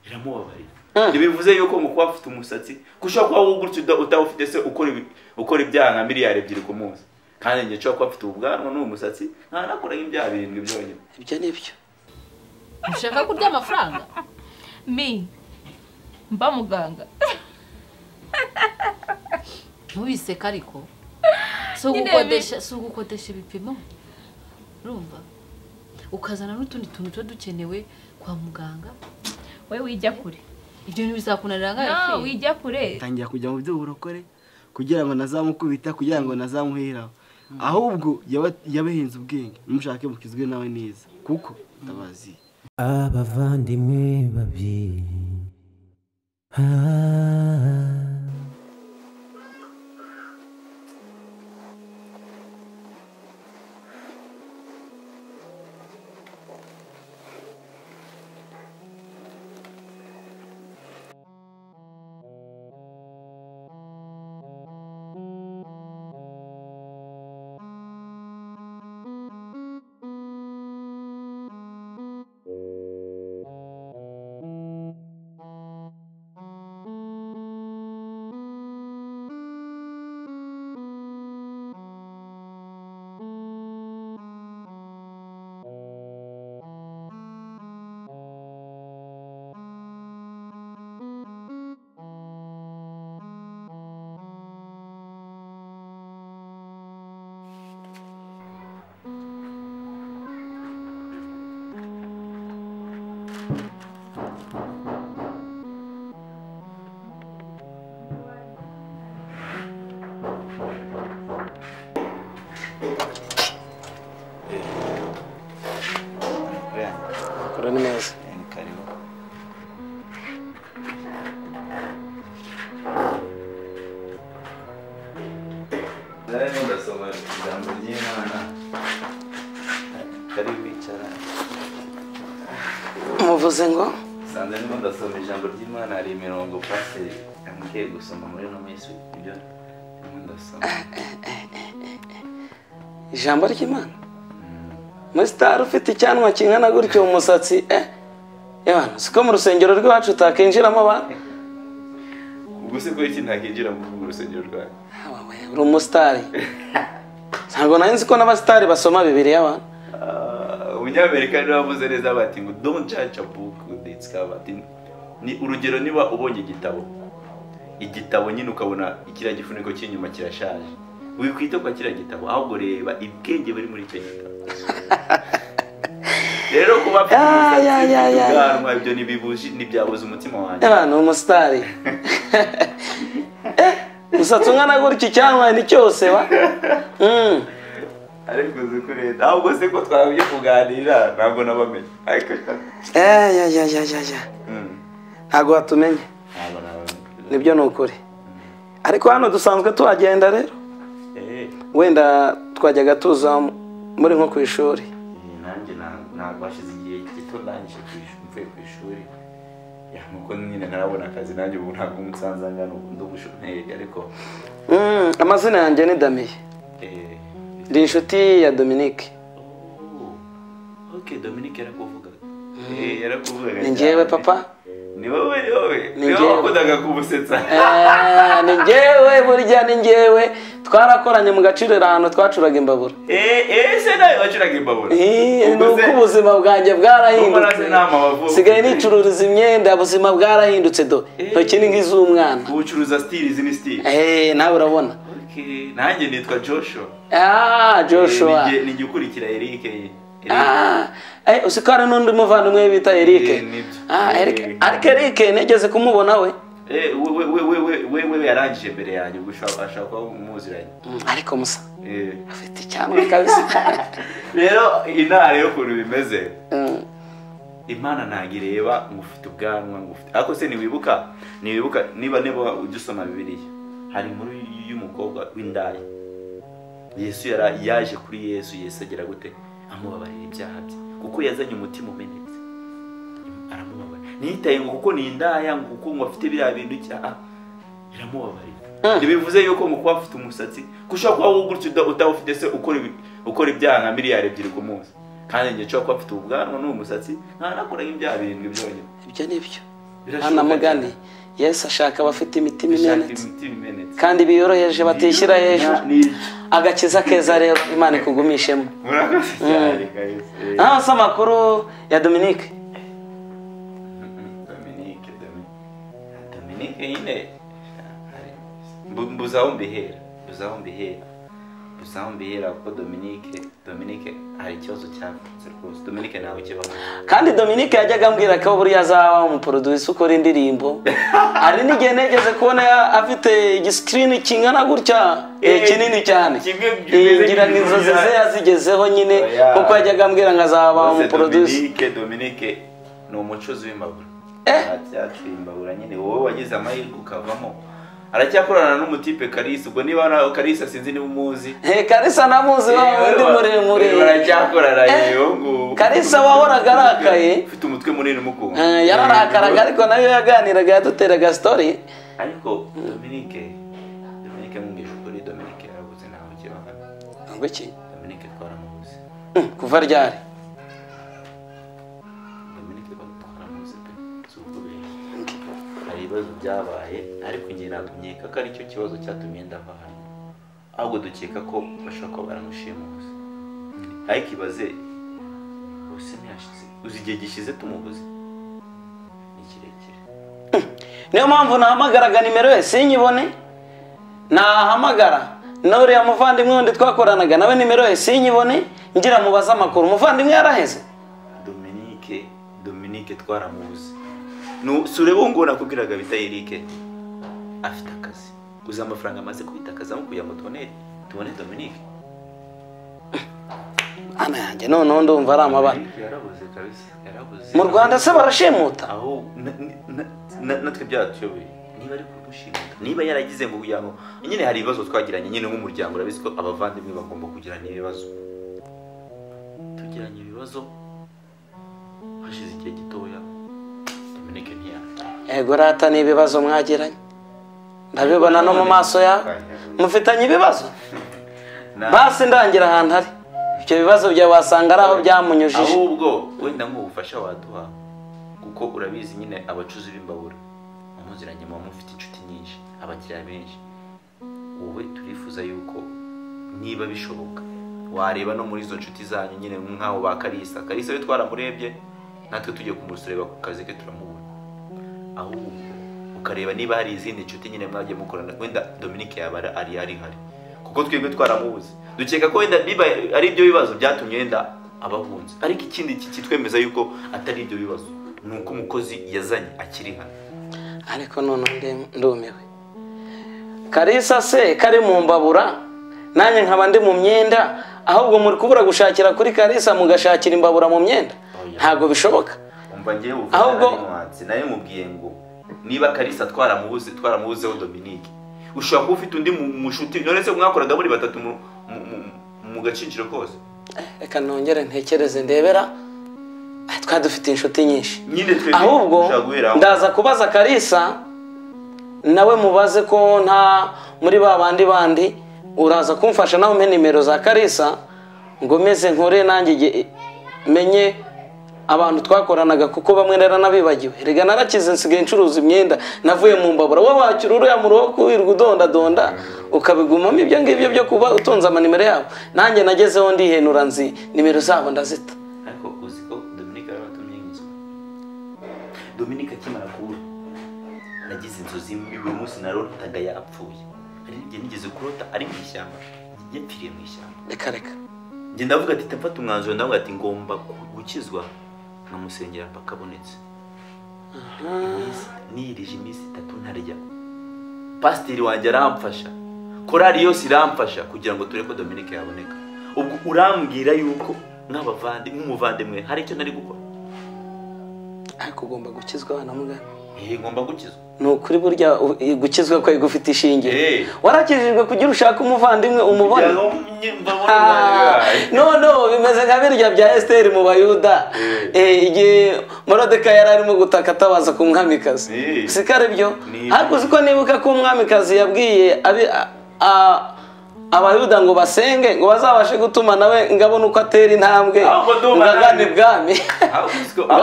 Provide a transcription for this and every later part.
biramubabarira ntibivuze yuko mu kuba afite umusatsi ko ushobora kuba wowe gutya utawufite se ukora ibi- ukora ibyaha nka miliyari ebyiri ku munsi kandi njye nshobora kuba afite ubwanwa n'uwo musatsi ntanakora nk'ibyaha birindwi byonyine ibyo ni byo ushaka kurya amafaranga mi mba muganga ntubiseka ariko si Nyine ugukodesha si ugukodesha ibipimo urumva ukazana n'utundi tuntu tuba dukenewe kwa muganga we wijya kure ibyo ntibizakunanira nkayo no wijya kure tangira kujya mu by'uburokore kugira ngo nazamukubita kugira ngo nazamuheraho ahubwo yaba- yabahinze ubwenge numushake mukizwe nawe neza kuko mutabazi abavandimwe babiri Ah. kora ni neza karibu nari ndasoma ijambo ry'imana kari bicara muvuze ngo sanze ndimo ndasoma ijambo ry'imana hari imirongo pasiteri yambwiye gusoma muri ino minsi ibyo ndimo ndasoma ijambo ry'imana muri sitari ufite icyanwa kingana gutyo mu musatsi eh yewe siko mu rusengero rw'iwacu utakinjiramo abantu ubwo se ko iki ntakinjira mu rusengero rwawe Awa we, uri umusitari ntabwo nari nzi ko n'abasitari basoma bibiri y'abantu Ah, umunyamerika niwe wavuze neza bati ngo don't judge a book with its cover Ati, ni urugero niba ubonye igitabo igitabo nyine ukabona kiriya gifuniko cy'inyuma kirashaje wikwita kwa kiriya gitabo ahubwo reba ibwenge buri muri icyo gitabo rero kuba afite Ya, umusatsi, ya, ya, ufite ya, ya. ubwanwa ibyo ntibibuji ntibyabuza umutima wanjye y'abantu umusitari Eh, umusatsi ungana gutyo icyanwa ni cyose wa Mm. ariko uzi ko leta ahubwo se ko twabye kuganira ntabwo nabamenye ariko Eh, ya, ya, ya, ya, ya. Mm, ntabwo watumenya ntabwo nabamenye nibyo ni ukuri ariko hano dusanzwe tuhagenda rero Eh. wenda twajyaga tuza muri nko ku ishuri Eh, nanjye na- ntabwo hashize igihe gito ndangije ku ish- mvuye ku ishuri Ya, nuko nyine ntarabona akazi nanjye ubu ntabwo umusanze angana ubu ndi umushomeri ariko Mm, amazina yanjye ni damiye eh, ndi inshuti ya dominique oh, ok dominic yarakuvugaga Eh, yarakuvugaga ni njyewe cyane. papa ni wowe ni wowe Ni ni wowe njyewe. wakundaga kubusetsa Eh, ni njyewe burya ni njyewe twarakoranye mu gaciro ahantu twacuraga imbabura Eh, eh, se nawe wacuraga imbabura Eh, ni Ubwo se- uko ubuzima bwanjye Ubwo bwarahindutse nta mabavu. sigaye nicururiza imyenda ubuzima bwarahindutse do Eh. ntoki ni nk'iz'umwana ubucuruza stili izi ni stili Eh, nawe urabona Ok, nanjye nitwa joshua ah joshua Eh, ni njye- ni njye ukurikira eric ye. Eric. Ah, eh, uzi ko hari n'undi muvandimwe bita Eric Eh, nibyo. Ah, Eric Eh. ariko Eric nigeze kumubona we Eh, we- we- we- we- we- we- we yarangije imbere yanjye ubwo ushobora ashobora kuba muziranye Mm, ariko musa Eh. afite icyanwa kabisa rero inara yo ukuntu bimeze Mm, imana ntabwo ireba ngo ufite ubwanwa ngo ufite ariko se ntiwibuka ntiwibuka niba niba ujya usoma bibiliya hari inkuru y'umukobwa w'indaya yesu yara- yaje kuri yesu yesu agera gute amubabarira ibyaha bye kuko yazanye umutima umenetse aramubabarira ntiyitaye ngo kuko ni indaya ngo kuko ngo afite biriya bintu icyaha biramubabarira ntibivuze yuko mu kuba afite umusatsi ko ushobora kuba wowe gutya uta- utawufite se ukora ibi- ukora ibyaha nka miliyari ebyiri ku munsi kandi njye nshobora kuba afite ubwanwa n'uwo musatsi ntanakora nk'ibyaha birindwi byonyine ibyo ni byo hano mugani yesu ashaka abafite imitima imenetse imenetse kandi biyoroheje batishyira hejuru Ni- ni- agakiza keza rero imana ikugumishemo murakoze cyane kabisa Eh, hano se amakuru ya dominique mm, Dominique Dominique Dominique nyine mbu- mbuze aho mbihera mbuze aho mbihera mbuze aho mbihera kuko Dominique Dominique hari ikibazo cyavutse rwose Dominique ntawe kibaho kandi dominique yajyaga ambwira ko buriya azaba umuporoduyisi ukora indirimbo hari n'igihe negeze kubona ya- afite igisikirini kingana gutya eh, Eh, kinini cyane kimwe Eh, kimeze ngira ngo nk'ibintu inzozi ze bya- yazigezeho nyine Oya. kuko yajyaga ambwira ngo azaba Rwose umuporoduyisi Dominique Dominique ni umucuzi w'imbabura Eh. aracyatse imbabura nyine wowe wagize amahirwe ukavamo aracyakorana n'umutipe Kalisa ubwo niba na- Kalisa sinzi niba umuzi Hey, Kalisa namuzi wa wundi muremure baracyakorana Eh, yewe ngo Kalisa wahoraga arakaye ufite umutwe munini umukunda Eh, yararakaraga ariko nayo yaganiraga yaduteraga sitori ariko Dominique Dominique nkubwije ukuri Dominique yarabuze ntawe ukibana ngo iki Dominique twaramubuze Hmm, kuva ryari Dominique twaramubuze pe si ukubeshya hari ibibazo byabaye ariko njye ntabwo nkeka ko aricyo kibazo cyatumye ndava hano ahubwo dukeka ko bashobora kuba baramushimuzi ariko ibaze bose ntiyashize uzi igihe gishize tumubuze ni kirekire niyo mpamvu nahamagaraga nimero ye sinyibone nahamagara n'uriya muvandimwe wundi twakoranaga nawe nimero ye sinyibone ngira mubaze amakuru umuvandimwe yaraheze Dominique Dominique twaramubuze Nu- si ureba ubu ngubu nakubwiraga bita Eric afite akazi uzi amafaranga amaze kubitakazaho kugira ngo tubone tubone Dominique ana yanjye noneho ndumva ari amabara Dominique yarabuze kabisa yarabuze mu rwanda se barashimuta aho na- na- na- natwe byatuyoboye niba ari kumushimuta niba yaragize ngo kugira ngo nyine hari ibibazo twagiranye nyine nk'umuryango urabizi ko abavandimwe bagomba kugirana ibibazo tugiranye ibibazo hashize igihe gitoya Dominique ntiyaje yego rata ni ibibazo mwagiranye ndabibona no mu maso yawe mufitanye ibibazo basi ndangira ahantu ari ibyo bibazo byawe wasanga ari aho byamunyujije ahubwo wenda nk'ubufasha waduha kuko urabizi nyine abacuzi b'imbabura muziranye muba mufite inshuti nyinshi abakiriya benshi wowe turifuza yuko niba bishoboka wareba no muri izo nshuti zanyu nyine nk'aho ba karisa karisa we twaramurebye natwe tugiye kumusureba ku kazi ke turamubona ahubwo ukareba niba hari izindi nshuti nyine mwagiye mukorana wenda Dominique yaba ari- ari ari hari kuko twebwe twaramubuze dukeka ko wenda niba ari ibyo bibazo byatumye wenda abahunze ariko ikindi ki- kitwemeza yuko atari ibyo bibazo ni uko umukozi yazanye akiri hano ariko noneho ndi- ndumiwe karisa se kari mu mbabura nanjye nkaba ndi mu myenda ahubwo muri kubura gushakira kuri karisa mugashakira imbabura mu myenda Oya. ntabwo bishoboka umva ngewe uvuga Ahubwo- ari nuance, nawe mubwiye ngo niba karisa twaramubuze twaramubuzeho Dominique ushobora kuba ufite undi mu- mushuti none se mwakoraga muri batatu mu, mu- mu- mu gacinciro kose reka nongere ntekereze ndebera Ah, twari dufite inshuti nyinshi nyine twebwe ahubwo dushobora guhera aho. ndaza kubaza karisa nawe mubaze ko nta muri ba bandi bandi uraza kumfasha nawe umpe nimero za karisa ngo meze nkore nanjye igihe- menye abantu twakoranaga kuko bamwe naranabibagiwe rega narakize nsigaye ncuruza imyenda navuye mu mbabura wowe wakira uriya muruho kuwirwa udondadonda ukabigumamo ibyo ngibyo byo kuba utunze amanimero yabo nanjye nagezeho ndihenura nzi nimero zabo ndazita ariko uzi ko dominike yarabatumye inzu dominike akimara kubura nagize inzozi mbi buri munsi narotaga yapfuye hari n'igihe nigeze kurota ari mu ishyamba yapfiriye mu ishyamba reka reka njye ndavuga ati mfata umwanzuro ndavuga ati ngomba gu- gukizwa nkamusengera mpaka abonetse Iminsi- niyirije iminsi itatu ntarya pasiteri wanjye aramfasha korari yose iramfasha kugira ngo turebe ko dominike yaboneka ubwo urambwira yuko nk'abavandi nk'umuvandimwe hari icyo nari gukora ariko ugomba gukizwa abana mugana Eh, ngomba gukizwa ni ukuri burya u- gukizwa kwari gufite Eh. ishingiye warakijijwe kugira ushaka umuvandimwe umubona Kugira ngo mbe- mbabone Ah, ubunararibonye. noneho bimeze nka birya bya esiteri mu bayuda Eh, igihe morodeka yari arimo gutaka atabaza ku mwamikazi Eh. si ko ari byo Ni- ariko uzi ko nibuka ko umwamikazi yabwiye abi- a- a- abayuda ngo basenge ngo bazabashe gutuma nawe ngo abone uko atera intambwe Ahubwo ndumva ngo agane nawe. ibwami Ngo aho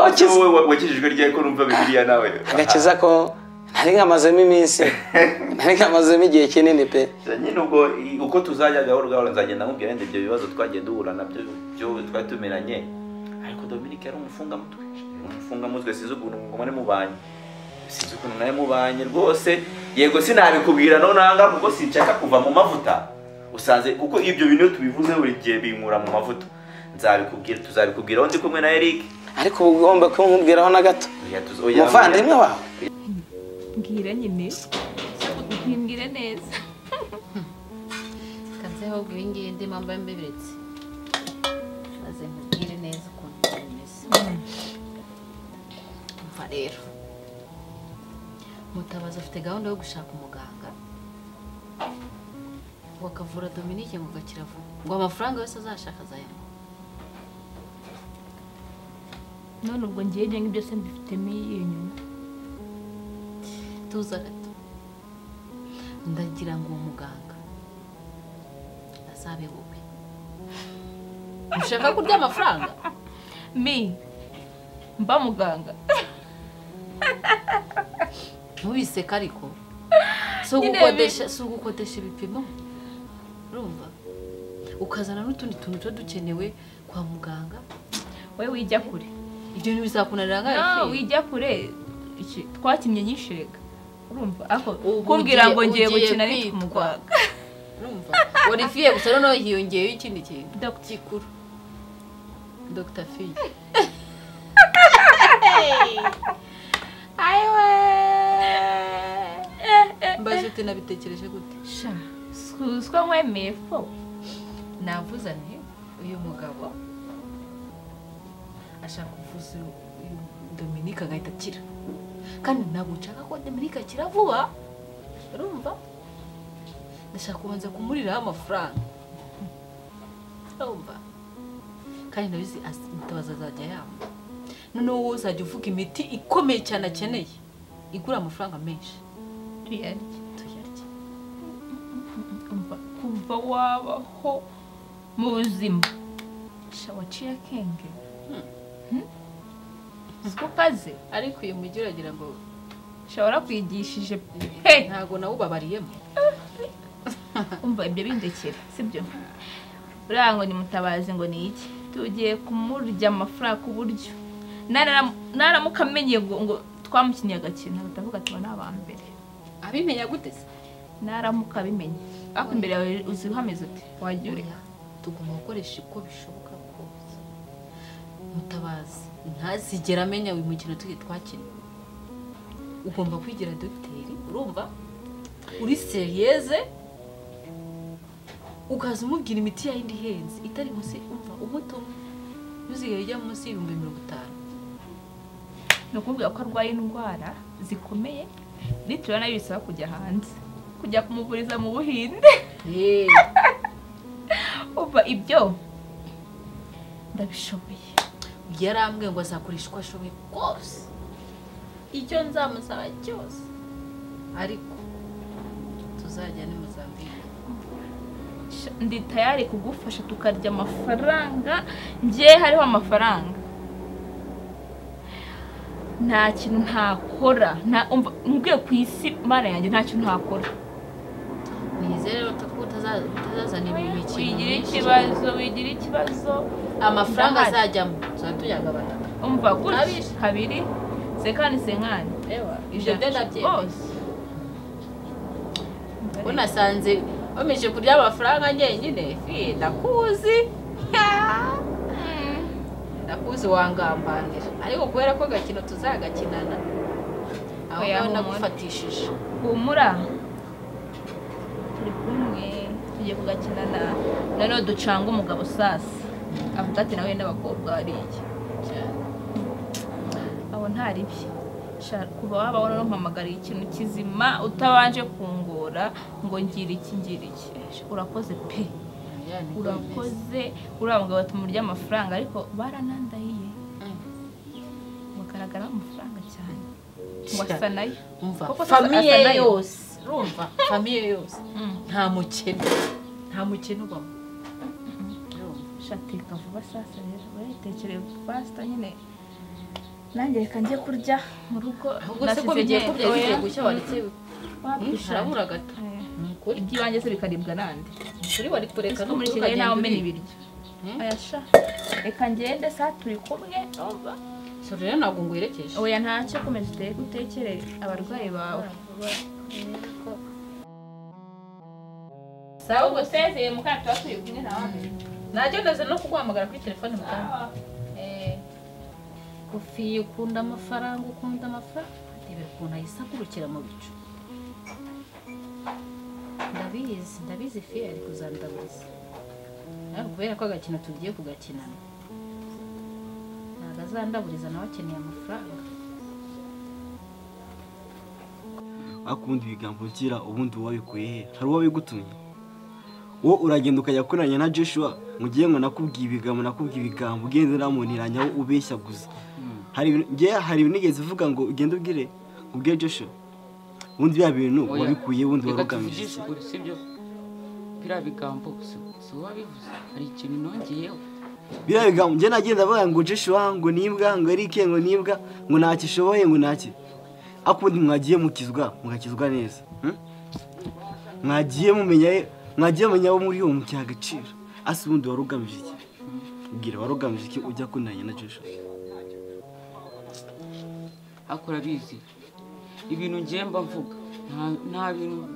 abakize- wowe wa- wakijijwe ryari ko numva bibiliya nawe agakiza ko nari nkamazemo iminsi nari nkamazemo igihe kinini pe Ah, nyine ubwo i- uko tuzajya gahoro gahoro nzagenda nkubwira wenda ibyo bibazo twagiye duhura nabyo byo twari tumeranye ariko Dominic yari umufungamutwe umufungamutwe sinzi ukuntu ngo muri mubanye sinzi ukuntu nawe mubanye rwose yego sinabikubwira no nanga kuko sinshaka kuva mu mavuta usanze kuko ibyo bintu iyo tubivuze buri gihe binkura mu mavuta nzabikubwira tuzabikubwira aho ndi kumwe na Eric ariko uba ugomba kumubwiraho na gato Oya, tuzo- oya, umuvandimwe oya. wawe mbwira nyine ntimbwire neza kanze ahubwo iyi ngiyi ndi mpamvu mbibiretse maze nkubwire neza ukuntu bimeze umva rero mutabazi afite gahunda yo gushaka umuganga ngo akavura dominike ngo gakira vuba ngo amafaranga yose azashaka azayamuha none ubwo ngiye ngenga byose mbifitemo iyo nyuma tuza gato ndagira ngo uwo muganga azabe wowe ushaka kurya amafaranga mi mba muganga ntubiseke ariko si Nyine ugukodesha si ugukodesha ibipimo urumva ukazana n'utundi tuntu tuba dukenewe kwa muganga wowe wijya kure ibyo bintu bizakunanira nka Ah, ifi wijya kure Iki, twakinnye nyishega urumva ako Ubu kumbwira ugiye- ngo ngiye ugiye gukina ari kwitwa. umuganga urumva warifiye gusa noneho hiyongeyeho ikindi kintu Dr. gikuru dogita fiye mbaze ute nabitekereje gute sha suswa nkwemeye fo navuze nti uyu mugabo ashaka kuvuza uyu- uyu dominike agahita akira kandi ntabwo nshaka ko dominike akira vuba urumva ndashaka kubanza kumuriraho amafaranga urumva kandi nabizi az- mutabazi azajya yamba noneho wowe uzajya uvuga imiti ikomeye cyane akeneye igura amafaranga menshi tuyarye tuyarye umva kuva wabaho mu buzima sha waciye akenge Hmm? uzi ko ukaze ariko uyu mujyi uragira ngo sha warakwigishije pe ntabwo nawe ubabariyemo umva ibyo bindekera sibyo uriya ngo ni mutabazi ngo ni iki tugiye kumurya amafaranga ku buryo Narara- naramuka amenye ngo ngo twamukinnye agakino batavuga ati ni aba mbere abimenya gute se naramuka abimenye ariko imbere yawe uzi uhameze uti wagiye ureka Oya, tugomba gukoresha uko bishoboka kose mutabazi ntazigera amenya uyu mukino turi twakina ugomba kwigira dogiteri urumva uri seriyeze ukaza umubwira imiti ya yindi ihenze itari munsi umva umuti umwe ntuzigaye ujya munsi y'ibihumbi mirongo itanu ni ukubwira ko arwaye indwara zikomeye litiro nayo bisaba kujya hanze kujya kumuvuriza mu buhinde Hey, uva ibyo ndabishoboye yarambwiye ngo azakoresha uko ashoboye kose icyo nzamusaba cyose ariko tuzajya ni muzambike Sha, ndi tayari kugufasha tukarya amafaranga njye hariho amafaranga nta kintu ntakora nta umva nkubwiye ku isi mana yanjye nta kintu ntakora nizere rero ko utaza- utazazana imikino wigira myinshi ikibazo wigira ikibazo amafaranga Ndahari. azajyamo tuzajya tuyagabana umva gutya Abishe. kabiri sekani senkani ibyo byo nabyemeye Bose. ko nasanze bameje kurya amafaranga njyenyine fi ndakuzi ndakuzi wangambanira ariko kubera ko agakino tuzagakinana aho Oya, ngaho humura. nagufatishije humura turi kumwe tugiye kugakina na noneho ducanga umugabo sasa avuga ati nawe n'abakobwa bariya cyane abo ntaribye Sha- kuva wabaho noneho mpamagariye ikintu kizima utabanje kungora ngo ngira iki ngira iki Sha, urakoze pe Ya, niko bimeze. urakoze uriya mugabo tumurya amafaranga ariko baranandahiye Mm. bagaragara amafaranga cyane Sha. wasa nayo umva Koko sasa asa famiye nayo. yose urumva famiye yose Mm. nta mukene nta mukino ubamo shateka vuba sasa rero urayitekereye pasita nyine nanjye reka njye kurya mu rugo ahubwo se ko bigiye ko byari bigiye gushya wanditse harabura gato ni ukuri iby'ibanjye se bikaribwa nandi kuri wari kureka ariko muri n'ukuri kigali ukagenda ntawe umena ubirya. ibiryo ayasha reka ngende sa turi kumwe urumva? so rero ntabwo ngo werekeje oya ntacyo komeza uteke- utekere abarwayi bawe sawa ubwo sezeye mukana tuba turi kumwe nta wamenya najya ndaza no kuguhamagara kuri telefone mukana kofi ukunda amafaranga ukunda amafaranga reba ukuntu ayisagurukira mu bicu ndabizi ndabizi fiye ari kuzandaguza ariko kubera ko agakino tugiye kugakinana ntabwo azandaburiza nawe akeneye amafaranga akundi ibigambo ngira ubundi wabikuye he hari uwo bigutumye wowe uragenda ukajya kuranya na joshua mu gihe ngo nakubwiye ibigambo nakubwiye ibigambo ugenda unamuniranya aho ubeshya gusa hari ibintu njye hari ibintu nigeze uvuga ngo ugende ubwire ubwire joshua ubundi bya bintu wabikuye wundi wari ugamije iki? ukuri sibyo biriya bigambo si- si uwabivuze hari ikintu nongeyeho biriya bigambo njye nagenda avuga ngo joshua ngo nibwa ngo erike ngo nibwa ngo ntacyo ishoboye ngo ntacyo akundi mwagiye mukizwa mugakizwa neza hmm? mwagiye mumenya mwagiye mumenya abo muri uwo mukiha agaciro asi ubundi wari ugamije iki ubwira wari ugamije iki ujya kunanya na joshua ariko urabizi ibintu ngemba mvuga nta- nta bintu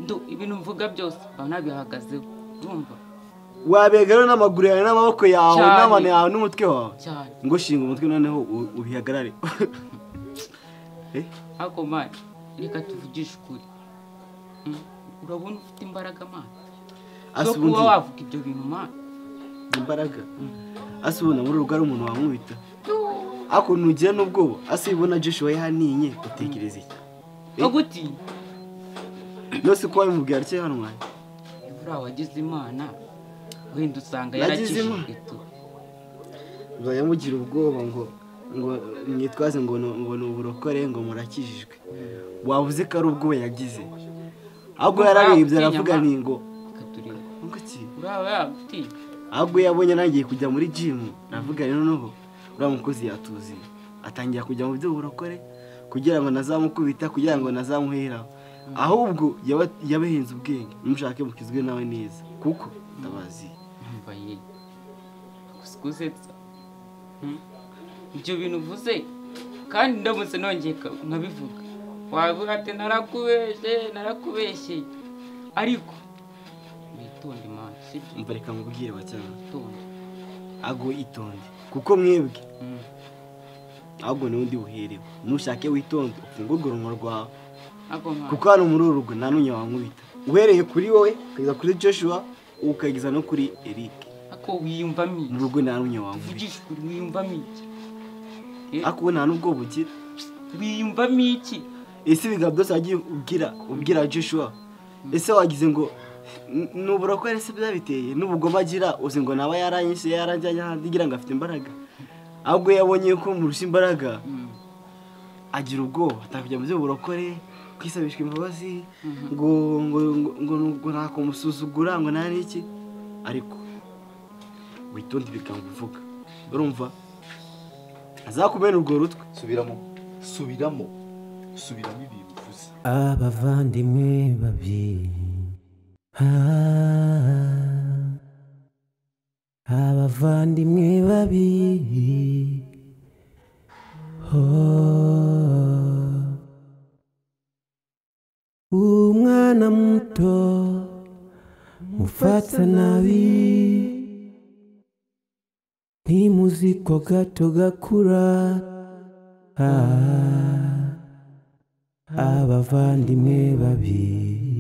ndu- ibintu mvuga byose baba nabihagazeho urumva wabega rero n'amaguru yawe n'amaboko yawe Cyane. n'amano yawe n'umutwe wawe cyane ngo shinga umutwe noneho u- ubihagarare Eh, ariko mani reka tuvugishe ukuri Mm, urabona ufite imbaraga mani asi zo kuba ubundi wavuga ibyo bintu mani imbaraga ase ubona muri rugo ari umuntu wamwubita ariko nugira n'ubwoba ase ubona joshua yahaninye utekereza iki no gutinya nose ko wabimubwira atyo yahanwaye buriya wagize imana wenda usanga Nagize yarakijijwe Imana. tu uzajya mugira ubwoba ngo ngo mwitwaze ngo ni- ngo ni uburokore ngo murakijijwe wavuze ko ari ubwoba yagize ahubwo yarabibye aravuga ni ngo ikatureba ngo iki uraba yagutinya ahubwo iyo yabonye nangiye kujya muri jimu navuga rero noneho uriya mukozi yatuziye atangira kujya mu by'uburokore kugira ngo nazamukubita kugira ngo nazamuheraho ahubwo yaba- yabahinze ubwenge nimushake mukizwe nawe neza kuko ndabazi mbaye gusetsa ibyo bintu uvuze kandi ndamutse nongeye ka- nkabivuga wavuga ati narakubeshye narakubeshye ariko witonde mani sibyo mva reka mubwire bacyana witonde ahubwo itonde kuko mwebwe ahubwo niwe undi buherewe nushake witonde ufungurwe urunwa rwawe ntabwo mani kuko hano muri uru rugo nta n'unya wankubita uhereye kuri wowe ukageza kuri joshua ukageza no kuri eric ako wiyumvamo mu iki rugo nta n'unya wankubita uvugisha ukuri wiyumvamo iki Eh, ariko nta n'ubwoba ugira wiyumvamo iki ese ibiganza byose wagiye ubwira ubwira joshua ese wagize ngo "N- ni uburokore se byabiteye n'ubugome agira uzi ngo naba yaranyise yaranjyanye ahandi ngira ngo afite imbaraga ahubwo yabonye ko murusha imbaraga Mm. agira ubwoba atakujya mu by'uburokore kwisabishwa imbabazi ngo ngo ngo ngo ngo ntakumusuzugura ngo nta n'iki ariko witonde ibiganza uvuga urumva azakubera urwo rutwe subiramo subiramo subiramo ibintu uvuze abavandimwe babiri Ah, abavandimwe babiri Oh. umwana muto mufata nabi ntimuzi ko gato gakura Ah. abavandimwe babiri